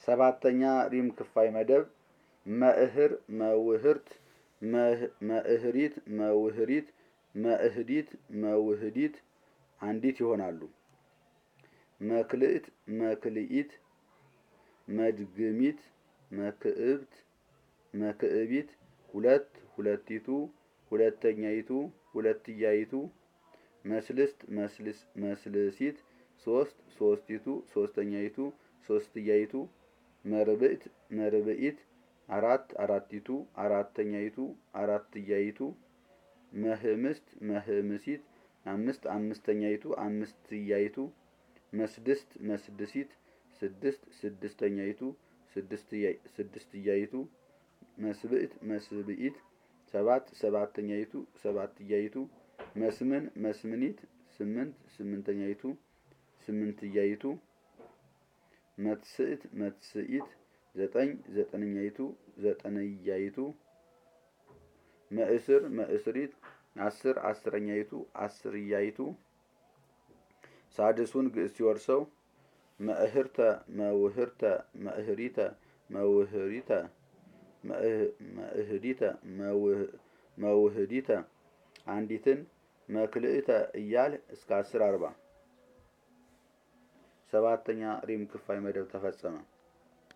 ሰባተኛ ሪም ክፋይ መደብ መእህር መውህርት መእህሪት መውህሪት መእህዲት መውህዲት አንዲት ይሆናሉ። መክልእት መክልኢት መድግሚት መክእብት መክእቢት ሁለት ሁለቲቱ ሁለተኛይቱ ሁለትያይቱ መስልስት መስልስ መስልሲት ሶስት ሶስቲቱ ሶስተኛይቱ ሶስትያይቱ መርብዕት መርብዒት አራት አራቲቱ አራተኛይቱ አራትያይቱ መህምስት መህምሲት አምስት አምስተኛይቱ አምስትያይቱ መስድስት መስድሲት ስድስት ስድስተኛይቱ ስድስትያይቱ መስብዕት መስብዒት ሰባት ሰባተኛይቱ ሰባትያይቱ መስምን መስምኒት ስምንት ስምንተኛይቱ ስምንትያይቱ መትስዕት መትስኢት ዘጠኝ ዘጠነኛይቱ ዘጠነያይቱ መእስር መእስሪት አስር አስረኛይቱ አስርያይቱ ሳድሱን ግዕዝ ሲወርሰው መእህርተ መውህርተ መእህሪተ መውህሪተ መእህዲተ መውህዲተ አንዲትን መክልእተ እያል እስከ አስር አርባ ሰባተኛ ሪም ክፋይ መደብ ተፈጸመ።